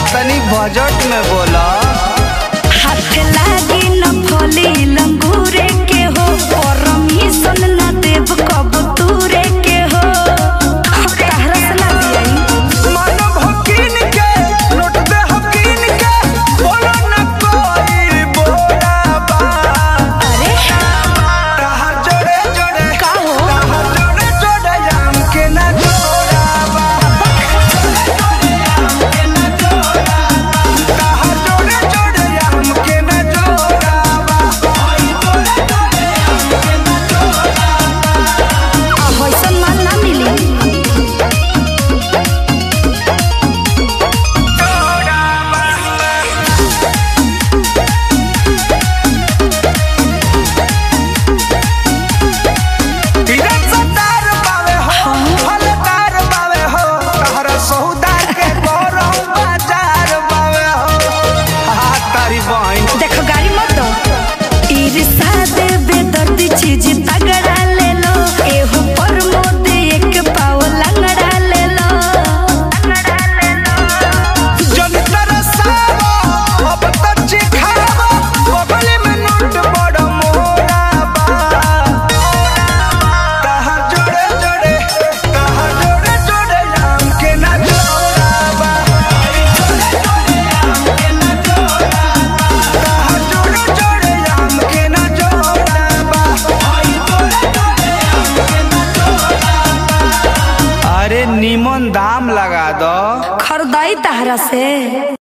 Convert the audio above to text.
तनी बजट में बोला हाथ लागी न फली लंगूरे के हो परमिशन न देव कब तूरे के हो तहरा से ना दियाई मानव हकीन के लूट दे हकीन के बोलो न कोई बोला बा अरे रहा जोड़े जोड़े का हो? रहा जोड़े जोड़े आम के ना जोड़ा बा रहा जोड़े जोड़े आम के ना जोड़ा बा आ होइसन माल ना मिली तीरथ सतार बावे हो फलदार बावे हो तहरा सौदा के गौरव बाजार बावे हो हा तारी बहन देखो गाड़ी मत दो ईर्षा दे बेदर्दी चीज तगड़ा ले लो एहो पर मोद एक पाव लंगड़ा ले लो जन तरसावो अब तक चिखावो बगल में नोट बड़ मोरा बा तहा जोड़े जोड़े तहा जोड़े जोड़े आम के ना जोड़ा बा तहा जोड़े जोड़े आम के ना जोड़ा बा अरे नीमन दाम लगा दो खरदाई तहरा से